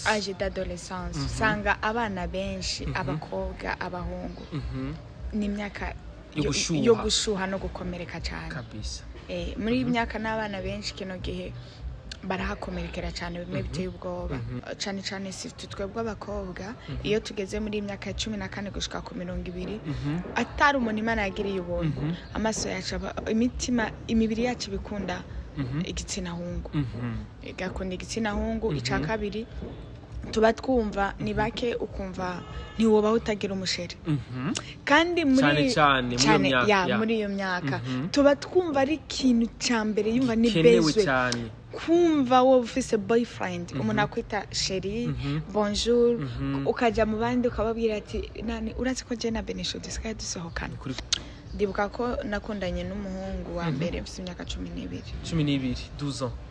age d'adolescence usanga abana benshi abakobwa abahungu Mhm. ni imyaka Yo yo- gushuha. yo gushuha no gukomereka cyane kabisa Eh, muri iyi myaka n'abana benshi kino gihe barahakomerekera cyane bimwe biteye ubwoba cyane cyane si twebwe abakobwa iyo tugeze muri iyi myaka ya cumi na kane gushika ku mirongo ibiri atari umuntu imana yagiriye ubuntu amaso yacu aba- imitima imibiri yacu ibikunda igitsina hungu Mhm. igakunda igitsina hungu icya kabiri tuba twumva ni bake ukumva ntiwobaho utagira umusheri Mhm. kandi muri Cyane cyane muri iyo cyane, myaka, ya, ya. muri iyo myaka Mhm. tuba twumva ari ikintu cya mbere yumva ni kenewe bezwe cyane kumva wowe ufise boyfriend umuntu akwita sheri bonjour Mhm. ukajya mu bandi ukababwira ati nani urazi ko jena benisho dusigaye dusohokana kuri ndibuka ko nakundanye n'umuhungu wa mbere mfite imyaka cumi n'ibiri cumi n'ibiri 12 ans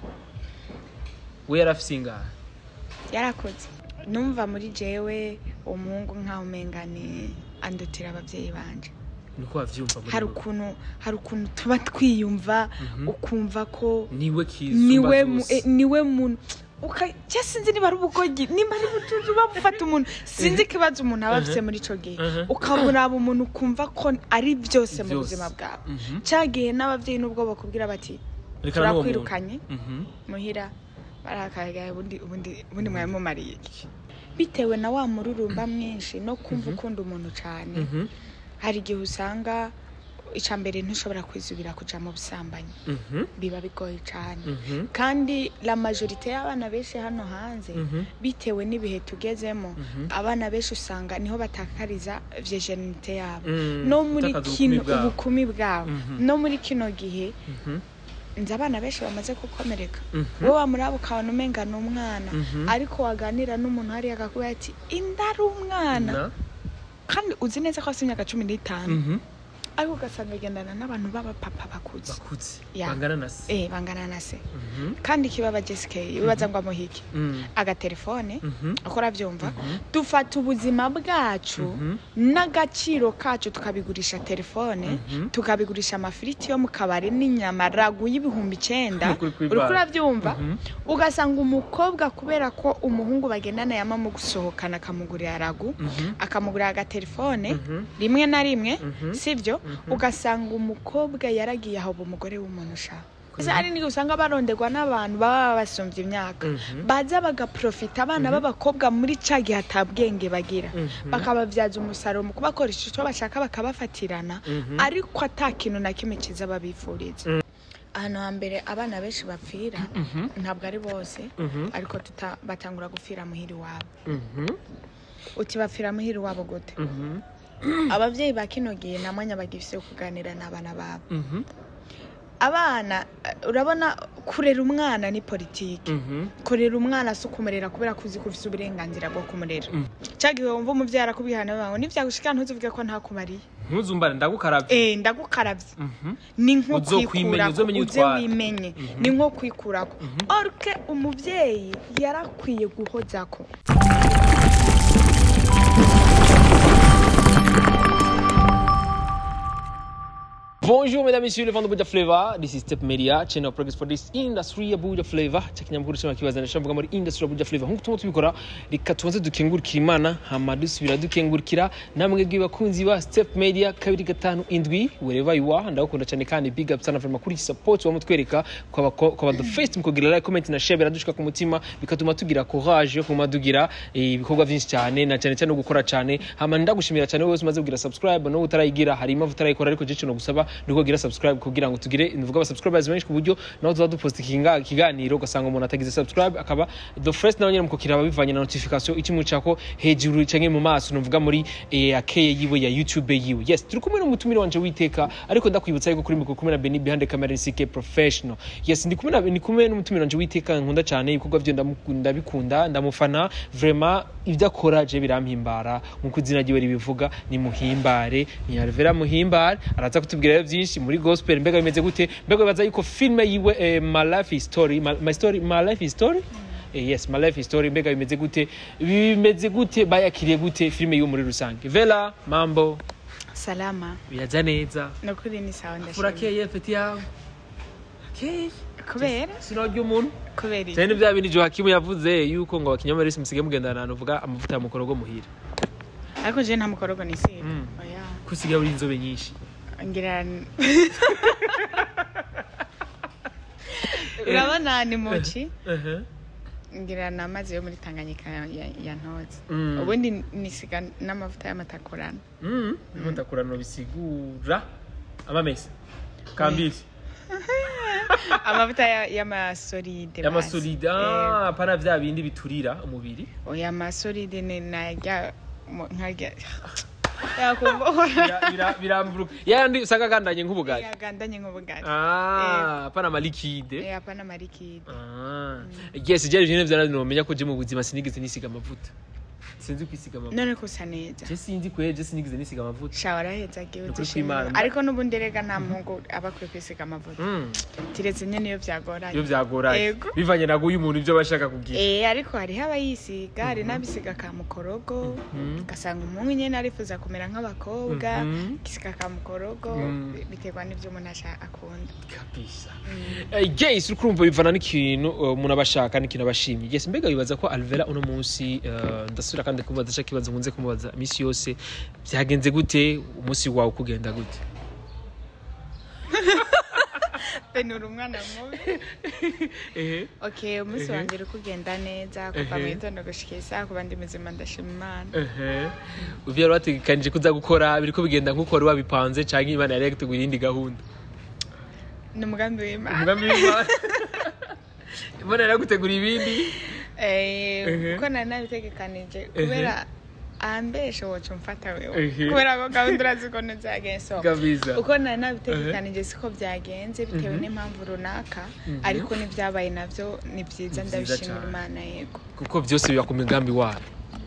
we yari afise ingahe yarakoze numva muri jewe uwo muhungu nkaho umenga ni andutira ababyeyi banje niko wavyumva muri hari wowe. ukuntu hari ukuntu tuba twiyumva ukumva ko niwe kizumba niwe mu- zose. eh, niwe muntu uka- cya sinzi niba ari ubugogi nimba ari ubutuju bufata umuntu sinzi ikibazo umuntu aba afite muri icyo gihe Mhm. ukamuraba umuntu ukumva ko ari byose mu Byose. buzima bwawe Mhm. cyagiye n'ababyeyi n'ubwo bakubwira bati Reka n'uwo muntu. turakwirukanye Mhm. muhira barakagaye ubundi ubundi ubundi mwari mumariye iki bitewe na wa mururumba mwinshi no kumva ukunda umuntu cyane Mhm. hari igihe usanga icya mbere ntushobora kwizubira kuja mu busambanyi Mhm. biba bigoye cyane Mhm. kandi la majorite y'abana benshi hano hanze Mhm. bitewe n'ibihe tugezemo abana benshi usanga niho batakariza virginite yabo Mm, no muri gutakaza kino ubukumi bwabo. ubukumi bwabo Mhm. no muri kino gihe Mhm. nzi abana benshi bamaze gukomereka Mhm. wowe wamuraba ukabona umenga ni umwana Mhm. ariko waganira n'umuntu hariya akakubwira ati inda ari umwana Na? kandi uzi neza ko afite imyaka cumi n'itanu Mhm. ariko ugasanga agendana n'abantu b'abapapa bakuze bakuze Ya. bangana na se eh bangana na se Mhm. kandi kibaba jessica bibaza ngo amuhike Mm. agatelefone Mhm. uko urabyumva dufata ubuzima bwacu Mhm. n'agaciro kacu tukabigurisha telefone Mhm. tukabigurisha amafiriti yo mu kabari n'inyama ragu y'ibihumbi icyenda Kuri kuri uri bar. urabyumva Mhm. ugasanga umukobwa kubera ko umuhungu bagendana yama mu gusohokana akamugurira ragu Mhm. akamugurira agatelefone Mhm. rimwe na rimwe Mhm. sibyo ugasanga umukobwa yaragiye aho umugore w'umuntu ushaka hari n'igihe usanga baronderwa n'abantu baba basumbye imyaka Mhm. baza bagaprofita abana b'abakobwa muri ca gihe atabwenge bagira Mhm. bakababyaza umusaruro mu kubakoresha icyo bashaka bakabafatirana Mhm. ariko ata kintu na kimwe cyiza babifuriza Mm. ahantu hambere abana benshi bapfira Mhm. ntabwo ari bose Mhm. ariko tuta- batangura gupfira muhiri wabo Mhm. uti bapfira muhiri wabo gute Mhm. ababyeyi ba kino gihe nta mwanya bagifite wo kuganira n'abana babo Mhm. abana eh, urabona kurera umwana ni politiki Mhm. kurera umwana si ukumurera kubera ko uzi ko ufite uburenganzira bwo kumurera Mm. cyagihe wumva umubyeyi arakubwihana bawe nibyagushika ntuzivuge ko ntakumariye ntuzumbare ndagukarabye eh ndagukarabye Mhm. ni nko Uzokwimenya, kwikurako uzomenye uze utwara. wimenye ni nko kwikurako orke umubyeyi yarakwiye guhozako Bonjour mesdames et messieurs, le vent de Buja Flavor. This is Step Media, channel of progress for this industry ya Buja Flavor. Chakinyamukuru cyangwa kibazana cyangwa muri industry ya Buja Flavor. Nkuko tumwe tubikora, reka tubanze dukengurukira Imana, hama dusubira dukengurukira namwe bw'ibakunzi ba Step Media kabiri gatanu indwi wherever you are. Ndagukunda cyane kandi big up sana for kuri support wa mutwereka kwa kwa kwa the first mukogira like comment na share biradushika ku mutima bikatuma tugira courage yo kuma tugira eh, ibikorwa byinshi cyane na cyane cyane no gukora cyane hama ndagushimira cyane wowe umaze kugira subscribe no utarayigira hari impamvu utarayikora ariko je no gusaba nuko gira subscribe kugira ngo tugire nuvuga aba subscribers benshi ku buryo naho tuza dupost ikinga ikiganiro ugasanga umuntu atagize subscribe akaba the first nawe nyine mukokira bivanye na notification ikimu cako hejuru canke mu maso nuvuga muri eh, akeye yiwe ya YouTube yiwe yes turi kumwe n'umutumire wanje witeka ariko ndakwibutsa yuko kuri mikoro kumwe na Benny behind the camera CK professional yes ndi kumwe na ndi kumwe n'umutumire wanje witeka nkunda cyane ibikorwa byo ndamukunda bikunda ndamufana vraiment ibyo akora je birampimbara nkuko izina ryiwe ribivuga ni muhimbare ni Alvera muhimbare araza kutubwira rero byinshi muri gospel mbega bimeze gute mbega bibaza yuko filme yiwe eh, my life is story my, my story my life is story Eh, yes my life is story mbega bimeze gute bimeze gute bayakiriye gute filme yiwe muri rusange vela mambo salama biraza neza nukuri ni sawa ndashimye furakeye feti yawe akeye kubera sinarya umuntu kubera iki? cyane ni bya bindi johakimu yavuze yuko ngo abakinyoma resi musige mugendana ahantu uvuga amavuta ya mukorogo muhira ariko je nta mukorogo nisiba Mm. oya ko usigaye uri inzobe nyinshi ngira urabona ni muci Ehe. ngira ni amazi yo muri tanganyika ya- ya- yantoze Mm. ubundi nisiga n'amavuta y'amatakurana Mm. Ndimo ndakurana bisigura amamesa kambisi amavuta ya- y'amasolide y'amasolide basi. Eh, ah pana vya bindi biturira umubiri oya amasolide ni narya mu- nkarya yakumva Bira- bira- biramburuka yandi usanga agandanye nk'ubugari yagandanye nk'ubugari ah pana amalikide Eh, hapana marikide ah yes je je nivyo nomenya ko je mu buzima sinigeze nisiga amavuta sinzi kwisiga amavuta none kusa neza je sinzi kwe je sinigeze nisiga amavuta shawa araheza agiye Ni ukuri uzishimira kw'Imana. ariko n'ubundi rega nta muhungu aba akwiye kwisiga amavuta Mm. kiretse nyine iyo byagoranye iyo byagoranye Yego. bivanye na guyu umuntu ibyo bashaka kugira Eh, ariko hariho abayisiga hari n'abisiga ka mukorogo Mhm. ugasanga umuhungu nyine arifuza kumera nk'abakobwa Mhm. igisiga ka mukorogo Mhm. bi- biterwa n'ibyo umuntu ashaka akunda kabisa Eh, yes uri kurumva bivana n'ikintu uh, umuntu aba ashaka n'ikintu aba ashimye yes mbega wibaza ko alvera uno munsi uh, ndasubira kandi kumubaza cya kibazo nkunze kumubaza iminsi yose byagenze gute umunsi wawe ukugenda gute benura umwana mubi ehe okay umunsi Mhm. wanjye uri kugenda neza kuva mu Mhm. gitondo gushika isaha kuba ndi muzima ndashima imana ehe uvyo yari wategekanije ko uza gukora biriko bigenda nk'uko wari wabipanze canke imana yari yagutegura iyindi gahunda ni umugambi w'imana umugambi w'imana imana yari yagutegura ibindi Eh, Mhm. kuko nari nabitegekanije kubera ambeshe woca umfata wewe Mhm. kubera ko gahunda urazi ukuntu byagenze so kabisa uko nari nabitegekanije siko byagenze bitewe n'impamvu runaka ariko n'ibyabaye navyo ni byiza Ni vyiza ndabishimira cane. imana yego kuko byose biba ku migambi wayo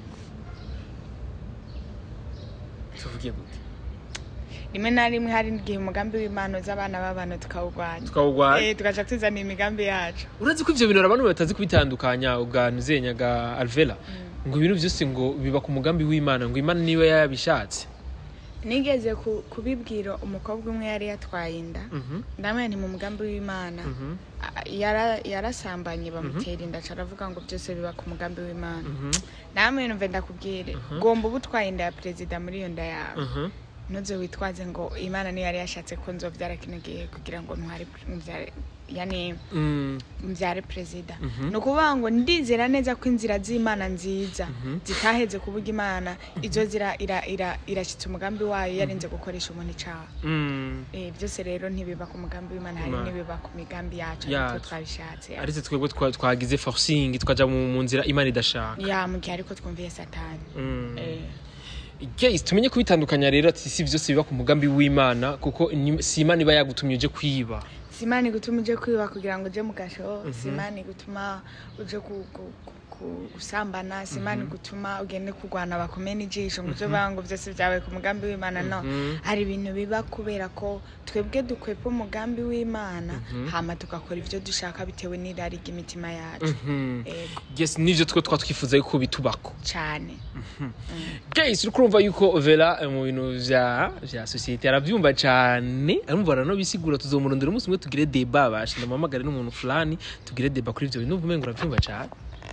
tuvuge gute rimwe na rimwe hari igihe umugambi w'imana uza abana b'abantu tukawurwanya tukawugwanya Eh, tugaca tuzana imigambi yacu urazi ko ivyo bintu abantu batazi kubitandukanya uganuzenyaga alvera ngo ibintu byose ngo biba ku mugambi w'imana ngo imana niba yabishatse nigeze ku- kubibwira umukobwa umwe yari yatwaye inda Mhm, ndamwe ni mu mugambi w'imana mhm, A- yara- yarasambanye bamutera inda aca aravuga ngo byose biba ku mugambi w'imana mhm, namwe numve ndakubwire gomba uba utwaye inda ya perezida muri iyo nda yawe mhm. ntuze witwaze ngo imana niyo yari yashatse ko nzobyara kino gihe kugira ngo ntware mbyare yani Mm, mbyare perezida Mhm. ni ukuvuga ngo ndizera neza ko inzira z'imana nziza Mhm. zitaheze kuvuga imana izo zira ira- ira- irashyitse umugambi wayo yarinze gukoresha umuntu icyaha mm. Eh, byose rero ntibiba ku mugambi w'imana hari Imana. n'ibiba ku migambi yacu Yacu. ariko twabishatse ariko twebwe twa- twagize forcing twaja mu mu nzira imana idashaka ya mu gihe ariko twumviye satani Mm. Eh, Guys, tumenye kubitandukanya rero ati si byose biba ku mugambi w'imana kuko ni- si imana iba yagutumye uje kwiba si imana igutuma uje kwiba kugira ngo uje mu gasho si imana igutuma uje ku- ku- ku- ku- gusambana si imana igutuma ugende kurwana bakomeye n'ijisho ngo uje uvuga ngo byose byabaye ku mugambi w'imana no Mhm. hari ibintu biba kubera ko twebwe dukwepa umugambi w'imana hama tugakora ibyo dushaka bitewe n'irari ry'imitima yacu Mhm. Ego, yes nivyo twe twa twifuza yuko bitubako cyane guys uri kurumva yuko vera eh, mu bintu vya vya societe aravyumva cane arumva aranobisigura tuzomurondera umunsi umwe tugire deba bashe ndamuhamagare n'umuntu fulani tugire deba kuri ivyo bintu uvume ngo uravyumva cane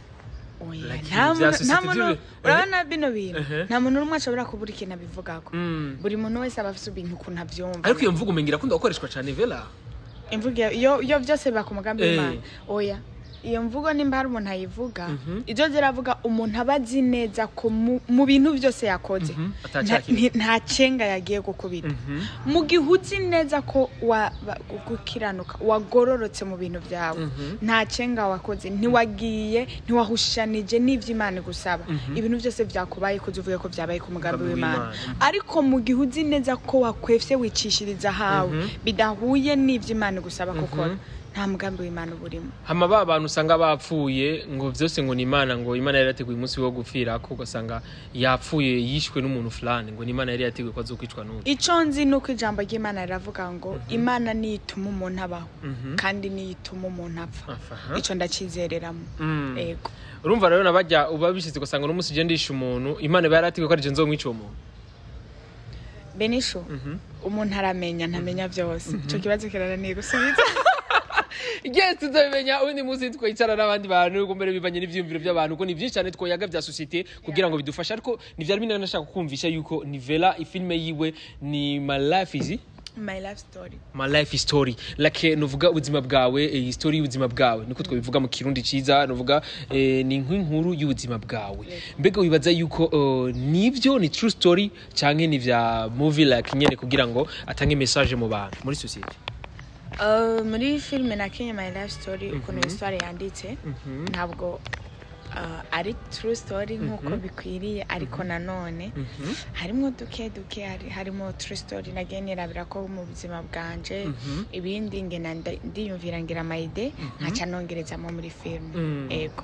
Oya, Like nta ibya muntu- societe nta muntu by'ubu- urabona bino bintu Ehe. nta muntu n'umwe ashobora kubura ikintu abivugako Mm. buri muntu wese aba afite ibintu ukuntu abyumva ariko iyo mvugo umengira akunda gukoreshwa cane vera imvugo iyo iyo byose biba ku mugambi Eh. w'imana oya iyo mvugo nimba hari umuntu ayivuga Mhm. ibyo ziravuga umuntu aba azi neza ko mu- mu bintu byose yakoze Mhm, nta- atacakira. nti- nta cenga yagiye gukubita mu gihe uzi neza ko wa- ba- gukiranuka wagororotse mu bintu byawe Mhm. nta cenga wakoze ntiwagiye ntiwahushanije n'ibyo imana igusaba ibintu byose byakubaye ko uvuge ko byabaye ku mugambi Umugambi w'imana w'Imana. ariko mu gihe uzi neza ko wakwefye wicishiriza hawe Mhm. bidahuye n'ibyo imana igusaba gukora nta mugambi w'imana uba urimo hama ba bantu usanga bapfuye ngo byose ngo ni imana ngo imana yari yateguye umunsi wo gupfira ko ugasanga yapfuye yishwe n'umuntu fulani ngo ni imana yari yateguye ko azokwicwa n'undi icyo nzi ni uko ijambo ry'imana riravuga ngo imana niyo ituma umuntu abaho Mhm. kandi niyo ituma umuntu apfa Aha. icyo ndacyizereramo Mm. yego urumva rero nabajya uba bishyize ugasanga uno munsi ugenda yishe umuntu imana iba yarateguye ko ari je nzomwica uwo muntu benisho Mhm. umuntu aramenya ntamenya byose icyo kibazo kirananiye gusubiza yes tuzabimenya ubundi munsi twicara n'abandi bantu kuko mbere bivanye n'ivyiyumviro by'abantu ko ni byinshi cyane twoyaga vya societe kugira ngo bidufashe ariko ntivyari binini nashaka kumvisha yuko nivela ifilme yiwe ni my life is my life story my life story like nuvuga ubuzima bwawe eh, story y'ubuzima bwawe niko twabivuga mu kirundi ciza nuvuga eh, ni nk'inkuru y'ubuzima bwawe mbega wibaza yuko uh, nivyo ni true story canke ni vya movie like nyene kugira ngo atange message mu bantu muri societe Uh, muri filime nakinye my life story ukuntu histoire yanditse ntabwo uh, ari true story nk'uko bikwiriye ariko nanone harimo duke duke hari- harimo true story nagiye nirabira ko mu buzima bwanje ibindi ngena nda- ndiyumvira ngira amayide nkaca nongerezamo muri filime ego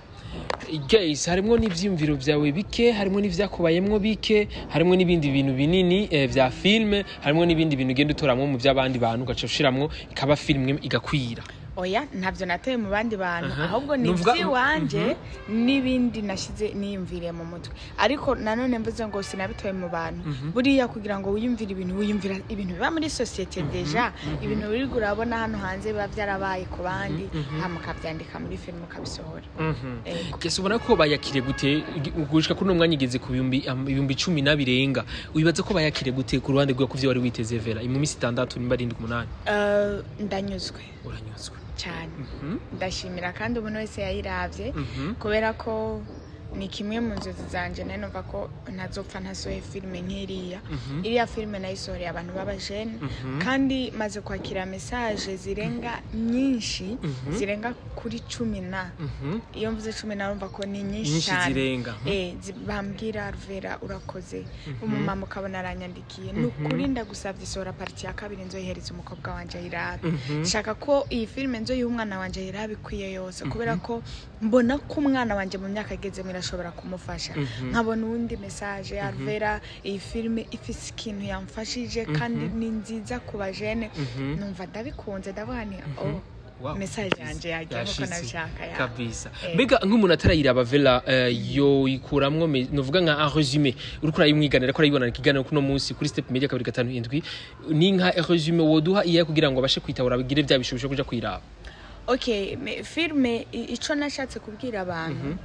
guys harimwo n'ivyiyumviro vyawe bike harimwo n'ivyakubayemwo bike harimwo n'ibindi bintu binini eh, vya filme harimwo n'ibindi bintu ugenda utoramwo mu vy'abandi bantu ugaca ushiramwo ikaba filme igakwira oya ntabyo nateye mu bandi bantu Aha. ahubwo ni Nuvuga- iby'iwanje n'ibindi nashyize niyumviriye mu mutwe ariko nanone mvuze ngo sinabitoye mu bantu buriya kugira ngo wiyumvire ibintu wiyumvira ibintu biba muri sosiyete deja ibintu biri urabona hano hanze biba byarabaye ku bandi hama ukabyandika muri filime ukabisohora Ego. Kese ubona ko bayakiriye gute gushika kuri uno mwanya igeze ku bihumbi am- ibihumbi cumi na birenga wibaza ko bayakiriye gute ku ruhande rwawe kuvyo wari witeze vera mu minsi itandatu nimba arindwi umunani Eh, ndanyuzwe uranyuzwe cyane Mhm, ndashimira kandi umuntu wese yayiravye mhm, kubera ko ni kimwe mu nzozi zanjye nari numva ko ntazopfa ntasohoye filime nk'iriya mhm, iriya filime nayisohoreye abantu b'abajene mhm. kandi maze kwakira mesaje zirenga nyinshi Mhm. zirenga kuri cumi na Mhm. iyo mvuze cumi na urumva ko ni nyinshi nyinshi cyane zirenga Eh, zi- bambwira ruvera urakoze umumama ukabona aranyandikiye ni ukuri ndagusabye isohora pariti ya kabiri nzoyihereza umukobwa wanjye ayirabe Mhm. nshaka ko iyi filime nzoyiha umwana wanjye ayirabe ikwiye yose kubera ko mbona ko umwana wanjye mu myaka agezemo irashobora kumufasha Mhm. nkabona uwundi mesaje arvera iyi filime ifite ikintu yamfashije kandi ni nziza ku bajene Mhm. numva ndabikunze ndavuga ni oh Wow. mesaje yanjye yagiye nk'uko Yashitse. nabishaka ya kabisa Eh. mbega nk'umuntu atarayiraba vela eh, yoyikuramwo me- novuga nka un resume uriko urayimwiganira ko arayibona ikiganiro kuno munsi kuri step media kabiri gatanu indwi ni nka resume woduha iyahe kugira ngo abashe kwitabura bigire bya bishobisho kuja kwiraba okay me- filime i- ico nashatse kubwira abantu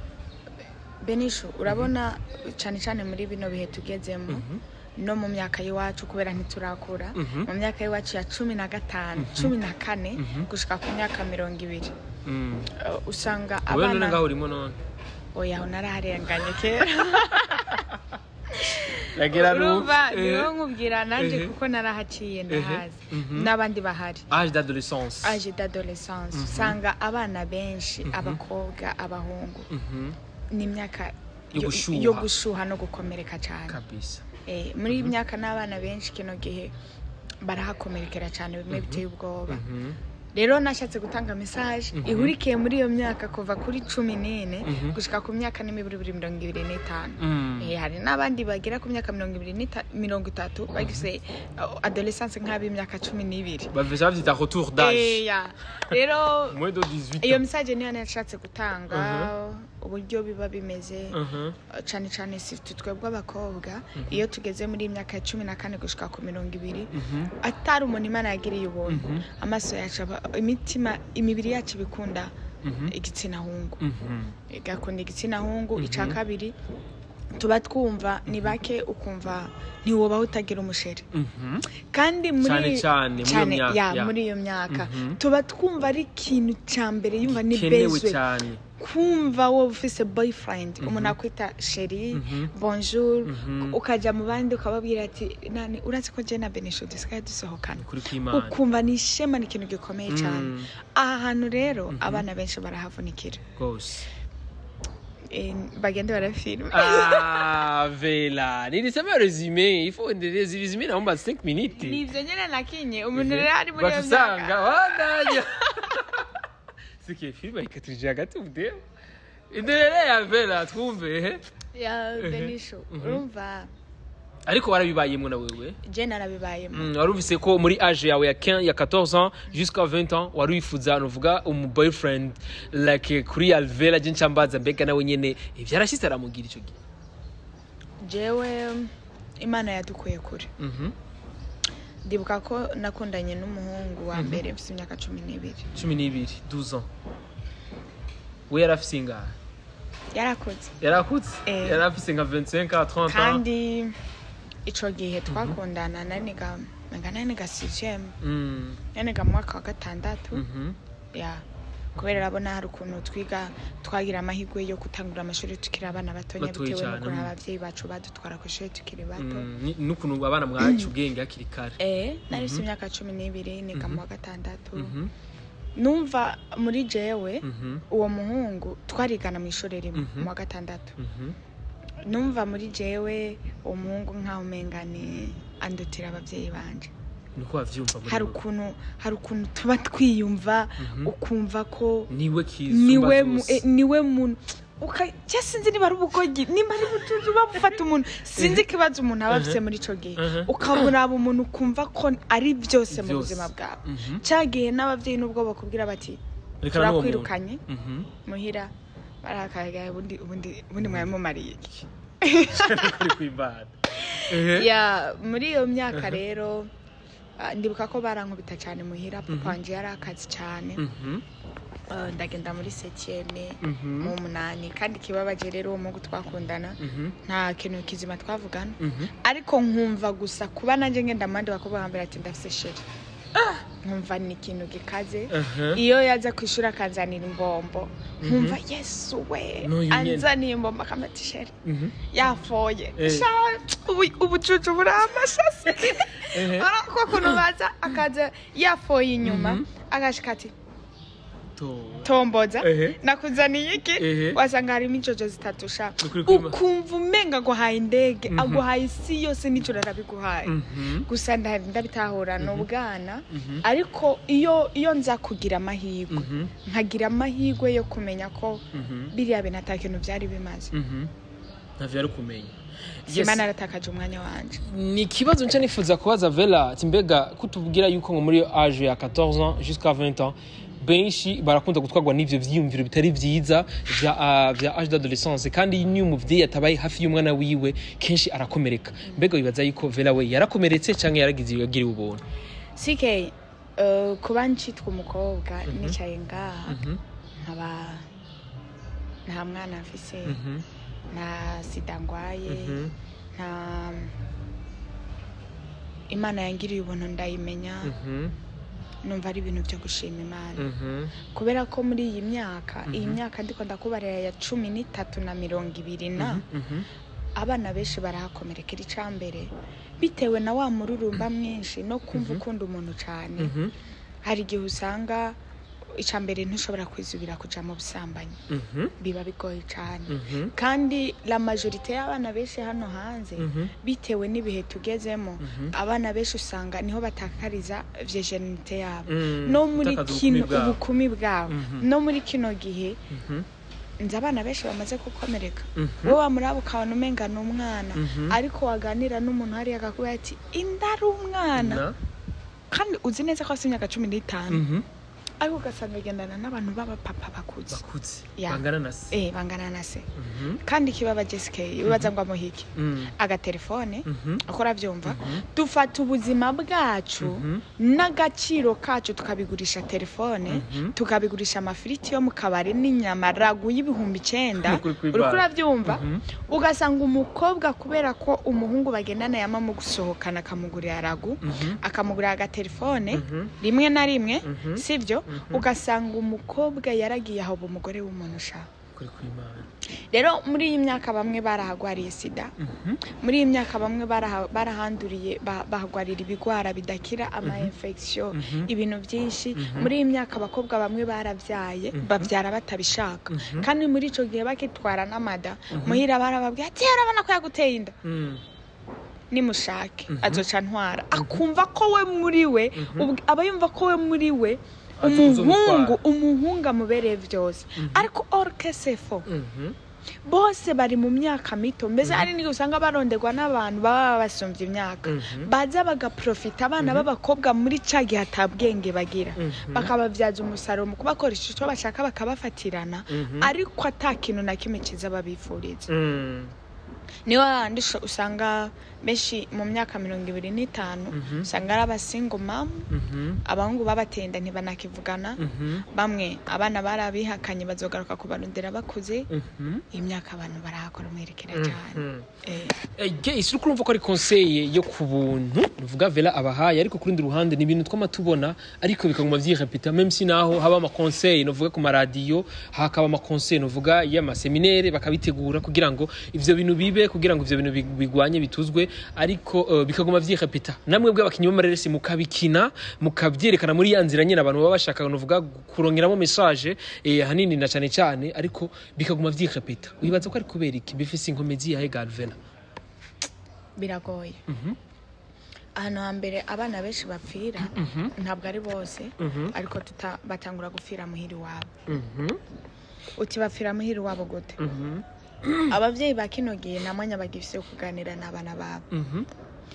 benisho urabona cyane cyane muri bino bihe tugezemo no mu myaka y'iwacu kubera ntiturakura Mhm. mu myaka y'iwacu ya cumi na gatanu cumi na kane gushika ku myaka mirongo ibiri Mm. Uh, usanga wowe none ngaho abana urimo none oya aho naraharenganye kera yagera urumva niho nkubwira nanjye Eh. kuko narahaciye ndahazi Mhm. n'abandi bahari age d'adolescence age d'adolescence usanga abana benshi abakobwa abahungu Mhm. n'imyaka Yo yo- gushuha. yo gushuha no gukomereka cyane kabisa Eh, muri iyi myaka n'abana benshi kino gihe barahakomerekera cyane bimwe biteye ubwoba Mhm. rero nashatse gutanga mesaje ihurikiye muri iyo myaka kuva kuri cumi n'ine Mhm. gushika ku myaka n'imibiri mirongo ibiri n'itanu Mm. Eh, hari n'abandi bagera ku myaka mirongo ibiri n'ita- mirongo itatu bagize uh, adolescence nk'ab'imyaka cumi n'ibiri bavisa bavyita retour d'âge Eh, ya. rero moins de 18 iyo ans mesaje niyo nashatse gutanga uburyo biba bimeze Mhm. cyane cyane si twe twebwe abakobwa iyo tugeze muri iyi myaka ya cumi na kane gushika ku mirongo ibiri Mhm. atari umuntu imana yagiriye ubuntu amaso yacu aba- imitima imibiri yacu ibikunda Mhm. igitsina hungu Mhm. igakunda igitsina hungu icya kabiri tuba twumva ni bake ukumva ntiwobaho utagira umusheri Mhm. kandi muri Cyane cyane muri iyo myaka, ya, ya. muri iyo myaka Mhm. tuba twumva ari ikintu cya mbere yumva ni kenewe bezwe cyane kumva wowe ufise boyfriend umuntu akwita sheri Mhm. bonjour Mhm. ukajya mu bandi ukababwira ati nani uretse ko jye na benisho dusigaye dusohokana kuri kw'imana ukumva ni ishema ni ikintu gikomeye cyane Mm. aha hantu rero abana benshi barahavunikira rwose Eh, bagende barafilma Ah, Vela. Nilisema resume. Il faut endeleza resume naomba 5 minutes. nivyo nyene nakinye umuntu rero ari muri iyo Batusanga myaka wadanya. Sike filme ikaturije hagati mudeo. Endelea Vela twumve. eh? ya benisho urumva Ariko warabibayemo na wewe. je narabibayemo Mm, warumvise ko muri age yawe ya 15 ya 14 ans jusqu'à 20 ans wari wifuza nuvuga umu boyfriend like kuri Alvela je ncambaza mbega nawe nyene ivyarashitse aramugira ico gihe. jewe imana yadukuye kure Mhm. ndibuka ko nakundanye n'umuhungu wa mbere mfite imyaka cumi n'ibiri cumi n'ibiri 12 ans we yari afise ingahe yarakoze yari akutse Eh. yari afise nka 25 30 ans kandi ico gihe twakundana naniga nanga naniga sixième Mm, naniga mu mwaka wa gatandatu mhm. ya kubera urabona hari ukuntu twiga twagira amahirwe yo gutangura amashuri tukiri abana batonya Batoyi bitewe cyane, n'ukuntu mm. abavyeyi bacu badutwara ku ishuri tukiri bato Mm, ni- n'ukuntu abana mwaca ubwenge hakiri kare eh nari mfite imyaka cumi n'ibiri niga mu wa gatandatu Mhm, numva muri jewe mhm, uwo muhungu twarigana mu ishuri rimwe Mhm. mu wa gatandatu mhm. numva muri jewe uwo muhungu nkaho umengane andutira abavyeyi banje niko wavyumva muri hari wowe. ukuntu hari ukuntu tuba twiyumva Mhm. ukumva ko niwe niwe mu- kizumba eh, niwe muntu uka cya sinzi niba ari ubugogi nimba ari ubucucu bafata umuntu sinzi ikibazo umuntu aba afite muri ico gihe Mhm. ukabona umuntu ukumva ko ari byose mu Vyose. buzima bwawe Mhm. cyagihe n'abavyeyi n'ubwo bakubwira bati Reka n'uwo muntu. turakwirukanye Mhm. muhira barakagaye ubundi ubundi ubundi mwari mumariye iki Kuri kw'imbata. Ehe. ya muri iyo myaka rero ah, ndibuka ko barankubita cyane muhira papa wanje yari akazi cyane Mhm, Ah, ndagenda muri septieme mhm, mu munani kandi ikibabaje rero uwo mugu twakundana mhm, nta kintu kizima twavugana mhm. ariko nkumva gusa kuba nanjye ngenda mu bandi bakobwa bambere ati ndafise sheri nkumva ni ikintu gikaze Aha. iyo yaza ku ishuri akanzanira imbombo nkumva yesu we N'uyu nyene. anzaniye imbombo akampa ati sheri Mhm. yafoye Eh. Sha, ubu- ubucucu buri amashasi Ehe. ko kuntu baza akaza yafoye inyuma agashika ati Tora. tomboza Ehe. nakuzaniye iki Ehe. wasanga harimo injojo zitatu sha Ukuri kwima. ukumva umenga aguhaye indege Mhm. aguhaye isi yose n'ijoro arabiguhaye Mhm. gusa nda- ndabitahura ni ubwana Mhm. ariko iyo iyo nza kugira amahirwe Mhm. nkagira amahirwe yo kumenya ko Mhm. biriya bintu ata kintu byari bimaze Mhm. ntavyo yari kumenya Yes. simba naratakaje umwanya wanje ni ikibazo nca nifuza kubaza vela ati mbega kutubwira yuko ngo muri age ya 14 ans jusqu'à 20 ans benshi barakunda gutwarwa n'ivyo vyiyumviro bitari vyiza vya, uh, vya age d'adolescence kandi niyo umuvyeyi atabaye hafi y'umwana wiwe kenshi arakomereka mbega wibaza yuko vela we yarakomeretse canke yaragize yagiriwe ubuntu sike uh, kuba ncitwa umukobwa nicaye ngaha Mhm, nkaba nta mwana mfise mhm, nta sida ngwaye mhm, nta imana yangiriye ubuntu ndayimenya mhm, numva ari ibintu byo gushima imana mhm, kubera ko muri iyi myaka iyi myaka ndiko ndakubarira ya cumi n'itatu na mirongo ibiri na mhm, abana benshi barahakomerekera icambere bitewe na wa mururumba mwinshi no kumva ukunda umuntu cyane mhm, hari igihe usanga icambere ntushobora kwizubira kuja mu busambanyi mhm, biba bigoye cyane mhm, kandi la majorite y'abana benshi hano hanze mhm, bitewe n'ibihe tugezemo Mhm. abana benshi usanga niho batakariza virginite yabo Mm, no muri gutakaza kino ubukumi bwabo. ubukumi bwabo Mhm. no muri kino gihe mhm, nzi abana benshi bamaze gukomereka mhm, wowe wamuraba ukabona umenga ni umwana Mhm. ariko waganira n'umuntu hariya akakubwira ati inda ari umwana na- kandi uzi neza ko afite imyaka cumi n'itanu mhm, ariko ugasanga agendana n'abantu b'abapapa bakuze bakuze Ya. bangana na se eh bangana na se Mhm, kandi ikibaba jesica bibaza ngo amuhike mm, agatelefone mhm, uko urabyumva dufata ubuzima bwacu Mhm. n'agaciro kacu tukabigurisha telefone Mhm. tukabigurisha amafiriti yo mu kabari n'inyama ragu y'ibihumbi icyenda Ukuri kw'Imana. uriko urabyumva Mhm. ugasanga umukobwa kubera ko umuhungu bagendana yama mu gusohokana akamugurira ragu Mhm. akamugurira agatelefone Mhm. rimwe na rimwe Mhm. sibyo ugasanga umukobwa yaragiye aho umugore w'umuntu ushaka Ukuri kw'Imana. rero muri iyi myaka bamwe barahagwariye sida Mhm. muri iyi myaka bamwe baraha- barahanduriye ba- bahagwarira ibigwara bidakira ama infection Mhm. ibintu byinshi muri iyi myaka abakobwa bamwe barabyaye babyara batabishaka kandi muri icyo gihe bakitwara n'amada muhira barababwira ati urabona ko yaguteye inda Mm. nimushake azoca ntwara akumva ko we muri we ubw- aba yumva ko we muri we Azi umuhungu kuzomutwara. umuhungu amubereye byose ariko orkesefo Mhm. bose bari mu myaka mito mbese hari n'igihe usanga baronderwa n'abantu baba basumbye imyaka Mhm. baza bagaprofita abana b'abakobwa muri ca gihe atabwenge bagira Mhm. bakababyaza umusaruro mu kubakoresha icyo bashaka bakabafatirana Mhm. ariko ata kintu na kimwe kiza babifuriza Mm. niyo handi usho- usanga benshi mu myaka mirongo ibiri n'itanu Mhm. usanga ari abasingo mamu Mhm. abahungu babatenda ntibanakivugana Mhm. bamwe abana barabihakanye bazogaruka kubarondera bakuze Mhm. iyi myaka abantu barahakora umwerekera cyane Mhm. Eh, isi uri kurumva ko ari konseye yo ku buntu nuvuga vela abahaye ariko ku rundi ruhande ni ibintu twama tubona ariko bikaguma vyirepeta même si naho haba amakonseye nuvuga ku maradiyo hakaba amakonseye nuvuga y'amaseminere bakabitegura kugira ngo ivyo bintu bibe kugira ngo ivyo bintu big- bigwanye bituzwe ariko uh, bikaguma vyirepeta namwe bw'abakinyi b'amareresi mukabikina mukavyerekana muri ya nzira nyene abantu baba bashaka nuvuga kurongeramo message eh, hanini na cane cane ariko bikaguma vyirepeta wibaza ko ari kubera iki bifise inkomezi yahe Galvena biragoye Mhm. ahantu hambere abana benshi bapfira ntabwo ari bose Mhm. ariko tuta- batangura gupfira muhiri wabo Mhm. uti bapfira muhiri wabo gute Mhm. ababyeyi ba kino gihe nta mwanya bagifise wo kuganira n'abana babo Mhm.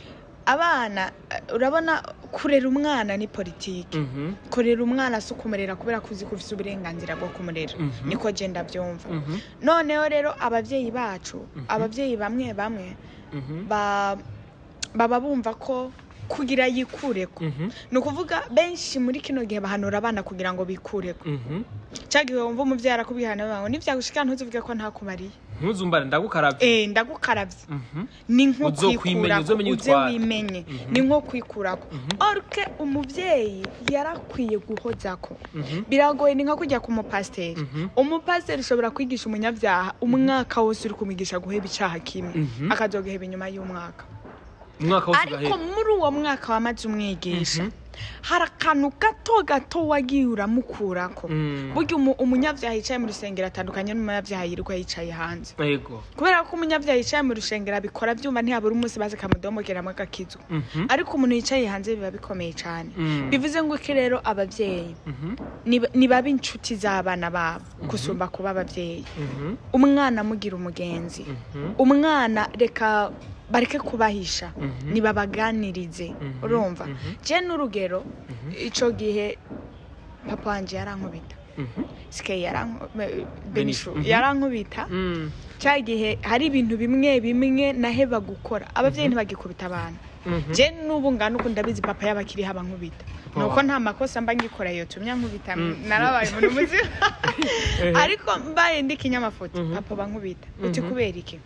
abana eh, urabona kurera umwana ni politiki Mhm. kurera umwana si ukumurera kubera ko uzi ko ufite uburenganzira bwo kumurera Mhm. niko genda byumva Mhm. noneho rero ababyeyi bacu ababyeyi bamwe bamwe Mhm. ba- baba bumva ko kugira yikureko Mhm. ni ukuvuga benshi muri kino gihe bahanura abana kugira ngo bikureko Mhm. cya gihe wumva umubyeyi arakubwira nawe ngo nibyagushika ntuzuvuge ko ntakumariye ntuzumbare ndagukarabye eh ndagukarabye Mhm. ni nko Uzokwimenya, kwikurako uzomenye uze utwara. wimenye Mhm. ni nko kwikurako Mhm. orke umubyeyi yarakwiye guhozako Mhm. biragoye ni nka kujya ku mupasiteri Mhm. umupasiteri ushobora kwigisha umunyabyaha umwaka wose uri kumwigisha guheba icyaha kimwe Mhm. akazogaheba inyuma y'umwaka umwaka wose ariko ugahera muri uwo mwaka wamaze umwigisha Mhm. hari akantu gato gato wagiye uramukurako Mm. burya umu- umunyabyaha yicaye mu rusengero atandukanye n'umunyabyaha yirirwa yicaye hanze yego kubera ko umunyabyaha yicaye mu rusengero abikora byumva ntihabura umunsi baze kamudomogeramo agakizwa Mhm. ariko umuntu yicaye hanze biba bikomeye cyane Mm. bivuze ngo iki rero ababyeyi Mhm. niba- nibabe inshuti z'abana babo gusumba kuba ababyeyi Mhm. umwana amugira umugenzi Mhm. umwana reka bareke kubahisha Mhm. nibabaganirize Mhm. urumva Mhm. je n'urugero icyo gihe papa wanjye yarankubita Mhm. sike yaranku- be- Benishu. benishu Mhm. yarankubita Mm. cya gihe hari ibintu bimwe bimwe naheba gukora ababyeyi ntibagikubita abantu Mhm. je n'ubu ngana uko ndabizi papa yabakiri haba nkubita Papa nuko wawe. nta makosa mba ngikora yotumye nkubita Mm. narabaye umuntu muzima Ehe. ariko mbaye ndi kinyamafoto Mhm. papa bankubita uti Mhm. kubera iki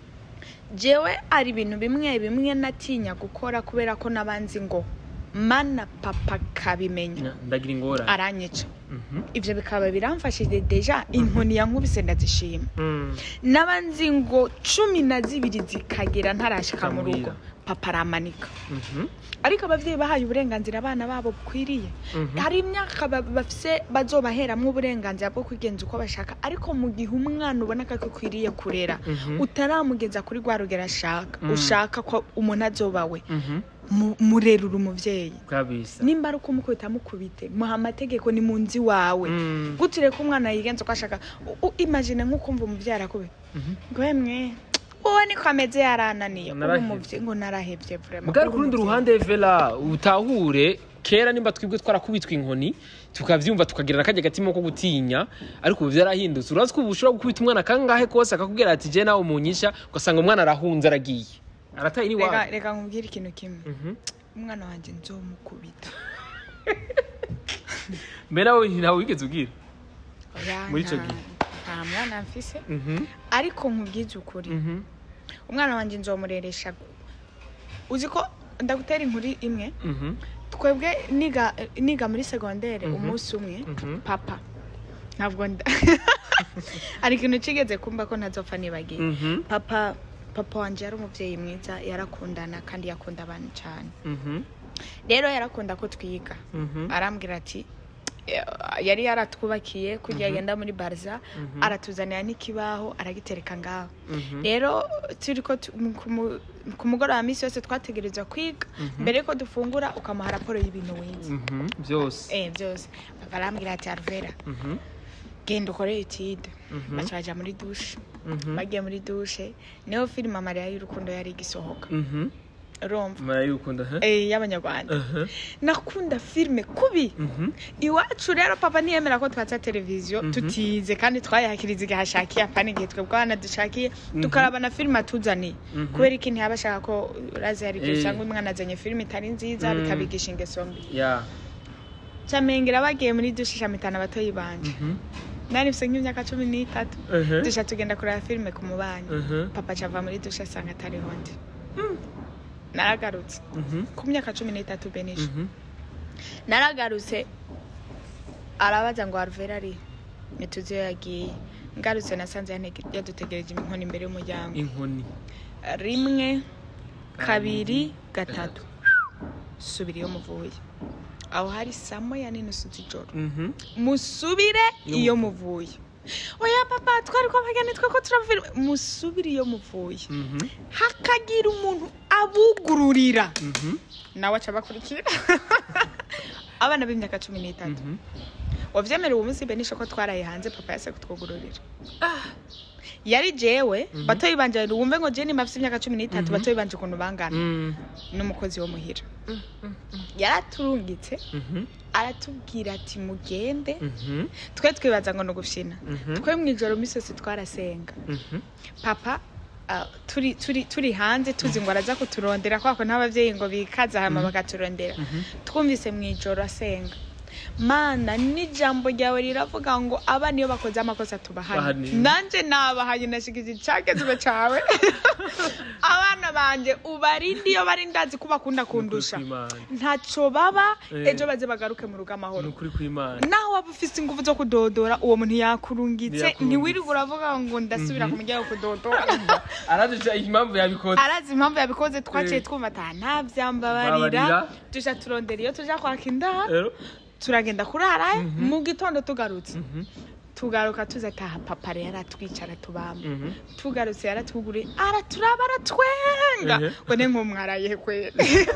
jewe hari ibintu bimwe bimwe natinya gukora kubera ko nabanzi ngo mana papa kabimenya ndagira ingorane aranyica Mhm. ivyo bikaba biramfashije deja inkoni yankubise ndazishima Mm. n'abanzi ngo cumi na zibiri zikagera ntarashika mu rugo Ukamubwira. papa aramanika Mhm. ariko ababyeyi bahaye uburenganzira abana babo bukwiriye Mhm. hari imyaka ba- bafise bazobaheramwo uburenganzira bwo kwigenza uko bashaka ariko mu gihe umwana ubona ko akwiriye kurera Mhm. utaramugeza kuri rwa rugero ashaka Mm. ushaka ko umuntu azoba we Mhm. mu- murerura umubyeyi kabisa nimba ari ukumukubita mukubite muha amategeko ni mu nzi wawe Mm. gutire ko umwana yigenza uko ashaka U- u- imagine nk'ukumva umubyeyi arakubita Mhm. ngo emwe uwo niko ameze yarananiye uri Narahevye. umubyeyi ngo narahevye vraiment mugari uri ku rundi umuvyeyi. ruhande vela utahure kera nimba twebwe twarakubitwa inkoni tukavyumva tukagira n'akajya gatima ko gutinya ariko ubu vyarahindutse urazi ko ubu ushobora gukubita umwana kangahe kose akakubwira ati je nawe umunyisha ugasanga umwana arahunze aragiye arataye reka n'iwawe reka nkubwire ikintu kimwe Mhm. umwana wanjye nzomukubita mbere nawe ntawe wigeze ubwira Oya, Muri ico nta- gihe. nta mwana mfise Mhm. ariko nkubwize ukuri Mhm. umwana wanjye nzomureresha uzi ko ndagutera inkuru imwe Mhm. twebwe niga niga muri segondere Mhm. umunsi umwe Mhm. papa ntabwo nda hari ikintu kigeze kumva ko ntazopfa nibagiye Mhm. papa papa wanjye yari umubyeyi mwiza yarakundana kandi yakunda abantu cyane Mhm. rero yarakunda ko twiga Mhm. arambwira ati "Eh, yari yaratwubakiye kugira Mhm. agenda muri barza Mhm. aratuzanira n'ikibaho aragitereka ngaho Mhm. rero turi ko tu- mu- ku mu- ku mugoroba minsi yose twategerezwa kwiga Mhm. mbere yuko dufungura ukamuha raporo y'ibintu wize Mhm. byose eh byose papa arambwira ati arvera Mhm. genda ukore etide Mhm. baca baja muri dushe Mhm. bagiye muri dushe niho filime amarira y'urukundo yari igisohoka Mhm. urumva murayikunda huh? Eh, y'abanyarwanda Uh-huh. nakunda filime kubi Mhm. iwacu rero papa ntiyemera ko twatsa televiziyo tutize kandi twayakiriza igihe ashakiye apana igihe twebwe abana dushakiye tukaraba na filime atuzaniye kubera iki ntiyaba ashaka ko urazi hari igihe Eh. usanga umwana azanye filime itari nziza Mm. bikabigisha ingeso mbi Yeah. camengera bagiye muri dushe shamitana abatoyi banje Mhm. nari mfise nk'imyaka cumi n'itatu Uh-huh. dusha tugenda kureba filime ku mubanyi Uh-huh. papa cava muri dushe asanga atariho ndi naragarutse Mhm. ku myaka cumi n'itatu benisha Mhm. naragarutse arabaza ngo aruvera ari ntituzi iyo yagiye ngarutse nasanze yantege- yadutegereje inkoni imbere y'umuryango inkoni rimwe kabiri gatatu subira iyo muvuye aho hari saa moya n'inusu z'ijoro Mhm. musubire Iyo iyo muvuye oya papa twari kwamagana twe ko turavira musubire iyo muvuye Mhm. hakagira umuntu abugururira Mhm. nawe aca abakurikira abana b'imyaka cumi n'itatu Mhm. wavyemerewe uwo munsi benisha ko twaraye hanze papa yase kutwugururira yari jewe batoyi banje wumve ngo je nimba afise imyaka cumi n'itatu batoyi banje ukuntu bangana Mm. n'umukozi wo muhira yaraturungitse Mhm. aratubwira ati mugende Mhm. twe twibaza ngo ni ugufyina Mhm. twe mw'ijoro misozi twarasenga Mhm. papa ah, turi turi turi hanze tuzi ngo araza kuturondera kwako n'abavyeyi ngo bikaza hama bakaturondera twumvise mw'ijoro asenga mana n'ijambo ryawe riravuga ngo abana iyo bakoze amakosa tubahane Bahane. nanje nabahaye nashikiza icagezwe cawe abana banje ubarinde iyo bari ndazi ko bakunda kundusha Ni ukuri kw'Imana. ntaco baba Eh. ejo baze bagaruke mu rugo Ni amahoro ukuri kw'Imana. naho waba ufise ingufu zo kudodora uwo muntu yakurungitse Yakurungitse. ntiwirirwa uravuga ngo ndasubira ku muryango kudodora araduca impamvu yabikoze arazi impamvu yabikoze twaciye Eh. twumva ata ntavyambabarira Babarira. tuja turondera iyo tuja kwaka indaro rero turagenda kurarayo mu gitondo tugarutse Mhm. tugaruka tuzataha papa rero aratwicara tubamba Mhm. tugarutse yaratwuguriye araturaba aratwenga Ehe. ngo ne nk'umwaraye kwera